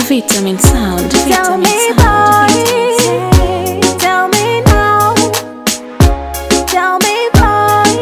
Vitamin Sound, Tell Vitamin me, Sound, boy. Vitamin Sound. Tell me now. Tell me, boy.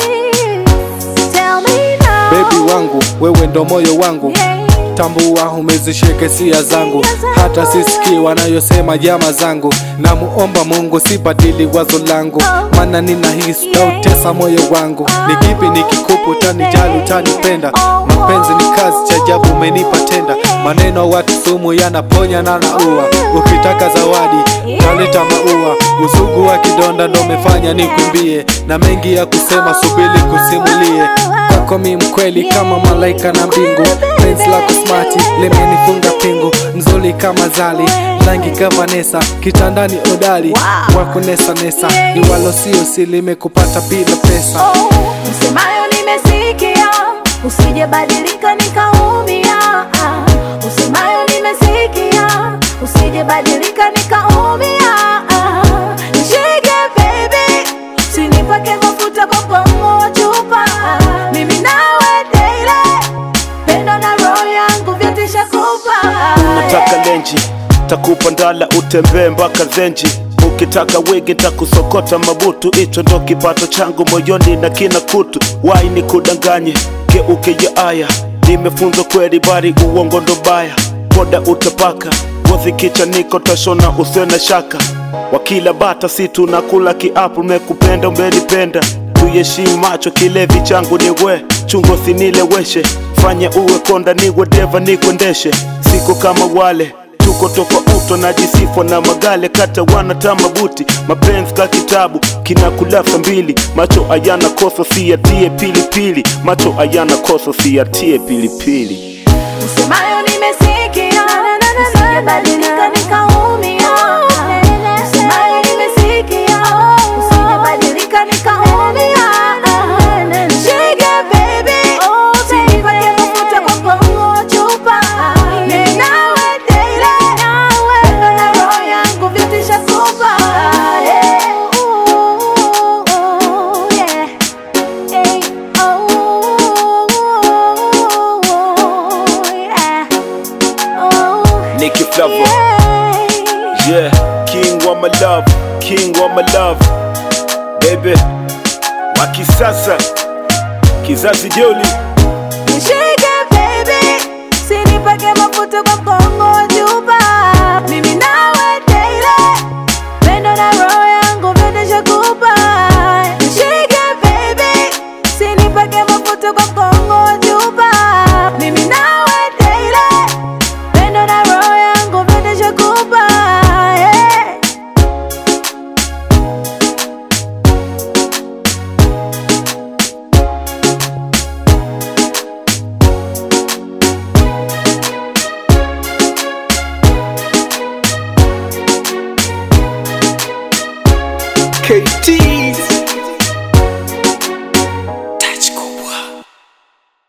Tell me now. Baby wangu, wewe ndo moyo wangu Yeah. Tambua umezishika hisia zangu, hata sisikii wanayosema jama zangu. Namuomba Mungu sibadili wazo langu, maana ninahisi tautesa moyo wangu. Ni kipi nikikupa utanijali, utanipenda? Mapenzi ni kazi, cha ajabu umenipa tenda. Maneno ya watu sumu yanaponya na naua. Ukitaka zawadi taleta maua, usugu wa kidonda ndo umefanya nikumbie, na mengi ya kusema, subiri kusimulie kwako mi mkweli kama malaika na mbingu penzi lako smati limenifunga pingu mzuri kama zali rangi kama Nesa kitandani odali Wow. wa kunesa nesa iwalo sio si limekupata bila pesa Oh, Usemayo nimesikia, usije badilika nikaumia. Ah, Usemayo nimesikia, usije badilika nikaumia. Ah, Nishike baby, usinipake mafuta kwa mgongo wa chupa. Ah, Mimi nawe daily, pendo na roho yangu vyote shakupa. nataka lenji takupa ndala utembee mpaka zenji ukitaka wigi takusokota mabutu hicho ndo kipato changu moyoni na kina kutu wai ni kudanganye geuke ya aya nimefunzwa kweli bari uongo ndo baya poda utapaka ngozi kicha niko tashona usiwe na shaka wakila bata si tunakula kiapu mekupenda umenipenda tuyeshimu macho kilevi changu ni we chungo sinileweshe fanya uwe konda niwe deva nikwendeshe siko kama wale tuko tofauto na jisifo na magale kata wana tamabuti mapenzi ka kitabu kinakulasa mbili macho ayana kosa siyatie pilipili macho ayana kosa siyatie pilipili Usemayo nimesikia, usije badilika nikaumia. Usemayo nimesikia, usije badilika nikaumia. Shike baby, usinipake mafuta kwa mgongo wa chupa. Mimi nawe daily, pendo na roho yangu vyote shakupa. Yeah. Ooh, yeah. Hey, oh, yeah. Oh, Nicky Flavor yeah. yeah king wa my love king wa my love baby wa kisasa kizazi joli Nishike baby, usinipake mafuta kwa mgongo wa chupa. Mimi nawe daily, pendo na roho yangu vyote shakupa. Nishike baby, usinipake mafuta kwa mgongo wa chupa. Mimi nawe daily, pendo na roho yangu vyote shakupa. Yeah. KT